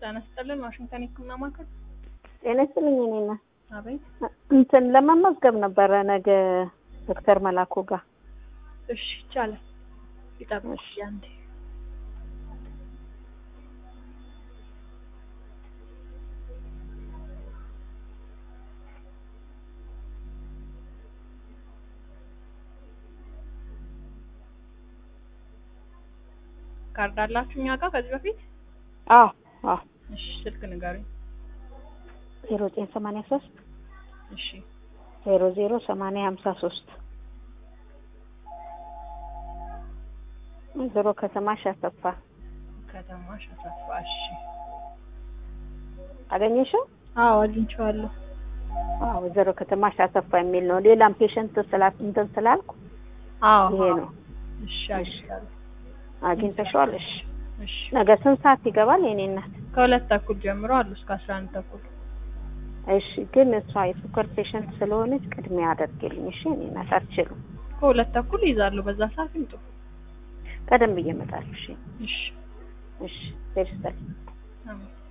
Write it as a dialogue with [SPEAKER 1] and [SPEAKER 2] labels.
[SPEAKER 1] ጤና ይስጥልን ዋሽንግተን የህክምና ማዕከል።
[SPEAKER 2] ጤና ይስጥልኝ። እኔና
[SPEAKER 1] አቤት።
[SPEAKER 2] እንትን ለመመዝገብ ነበረ ነገ ዶክተር መላኩ ጋር።
[SPEAKER 1] እሺ ይቻላል። ይጠብቅ
[SPEAKER 2] እሺ።
[SPEAKER 1] አንዴ። ካርድ አላችሁ እኛ ጋር ከዚህ በፊት?
[SPEAKER 2] አዎ አዎ።
[SPEAKER 1] እሺ ስልክ ንገሩኝ።
[SPEAKER 2] ዜሮ ዘጠኝ ሰማንያ ሶስት
[SPEAKER 1] እሺ
[SPEAKER 2] ዜሮ ዜሮ ሰማንያ ሀምሳ ሶስት ዞሮ ከተማሽ አሰፋ
[SPEAKER 1] ከተማሽ አሰፋ። እሺ
[SPEAKER 2] አገኘሽው?
[SPEAKER 1] አዎ አግኝቼዋለሁ።
[SPEAKER 2] አዎ ወይዘሮ ከተማሽ አሰፋ የሚል ነው። ሌላም ፔሸንት ስላት እንትን ስላልኩ
[SPEAKER 1] አዎ
[SPEAKER 2] ይሄ ነው።
[SPEAKER 1] እሺ አግኝቻለሁ።
[SPEAKER 2] አግኝተሽዋል? እሺ
[SPEAKER 1] እሺ
[SPEAKER 2] ነገ ስንት ሰዓት ይገባል የኔ እናት?
[SPEAKER 1] ከሁለት ተኩል ጀምሮ አሉ እስከ አስራ አንድ ተኩል።
[SPEAKER 2] እሺ ግን እሷ የሱከር ፔሸንት ስለሆነች ቅድሚያ አደርግልኝ። እሺ የኔ እናት አትችሉም።
[SPEAKER 1] ከሁለት ተኩል ይዛሉ። በዛ ሰዓት ይምጡ።
[SPEAKER 2] ቀደም ብዬ እመጣለሁ። እሺ
[SPEAKER 1] እሺ
[SPEAKER 2] እሺ ደርሰል
[SPEAKER 1] አሜን።